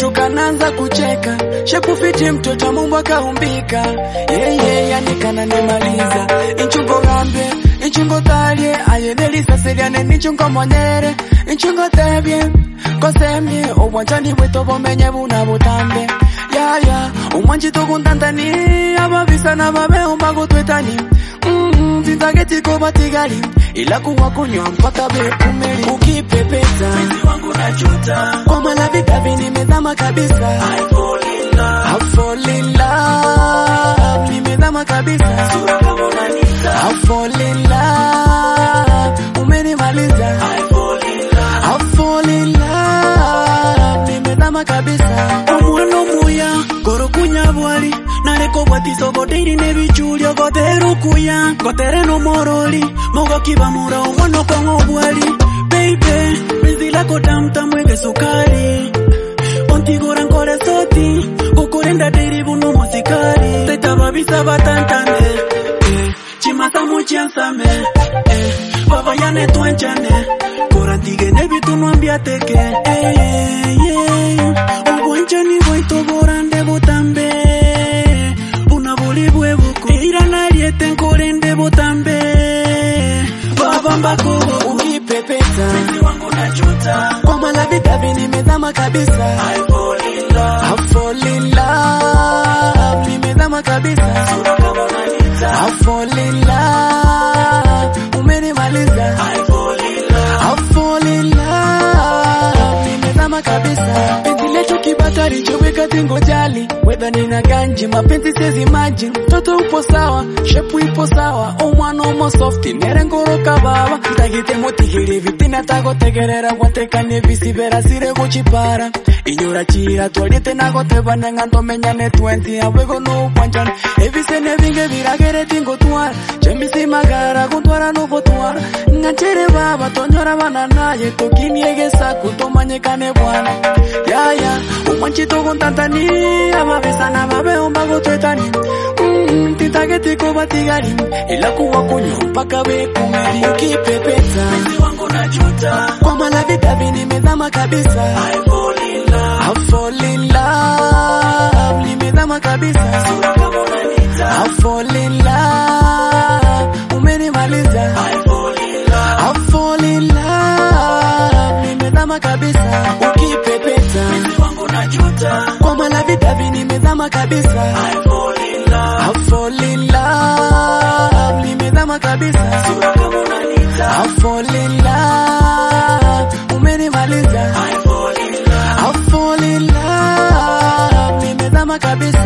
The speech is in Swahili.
tukananza kucheka shepu fiti mtoto Mungu akaumbika yeye yani kananimaliza inchungo gambe inchingo talie ayenelisa seriane nichungo monyere inchingo tebye kosemye obwanjani bweto bomenye buna butambe yaya umwanji tukundandani ababisa n'ababeho mbagutwetani Mm, tinzagetiko batigali ila kuwa kunywa mpaka bekumeli ukipepeta wangu najuta kwa malavi kavi nimezama kabisa I fall in love I fall in love nimezama kabisa sura kama unanita I fall in love umenimaliza I fall in love I fall in love nimezama kabisa omwana omuya gorokunya bwali nareko bwatiso goteiri nebichulio goterukuya gotere nomoroli mogokibamura omwana okongo bwali beibe penzi lako tamtamu ege sukari ontigora nkore soti gokorenda deiri buno mosikari tetababisa batantane eh, chimasa muchiansame eh, babayane twanchane korantigene bitunwambiateke eh, yeah, yeah. obwanchani bwaitoborande butambe buna buli bwebuku ira nariete nkorende butambe babambakobo ukipepeta wangu najuta kwa malavi kavi nimezama kabisa I fall in love I fall in love nimezama kabisa sura kama unanita I fall in love umenimaliza I fall in love I fall in love nimezama kabisa penzi letu kibatari choweka tingo jali wedha nina ganji mapenzi sezi maji mtoto upo sawa shepu ipo sawa omwana omo softi nerengoroka baba ntagite mutihiri vitina tagotegerera gwatekanie visibera sire guchipara inyura chira twalite nagotebane ng'antomenyane 20 abwego nukwanchana ebisene binge biragere tingo twara chemisimagara gutwara nubotwara ng'anchere baba tonyora bana naye tokiniegesa kutomanyekane bwana yaya umwanchito gontantani ababesana babeomba gotwetani Mm, titagetiko batigari ila kuwa kunywa mpaka bekumeli ukipepeta wangu najuta kwa malavi kavi nimezama kabisa I fall in love I fall in love nimezama kabisa sura kama unanita I fall in love umenimaliza I fall in love I fall in love nimezama kabisa ukipepeta wangu najuta kwa malavi kavi nimezama kabisa I fall in love I fall in love nimezama kabisa sura kama unanita I fall in love umenimaliza I fall in love I fall in love nimezama kabisa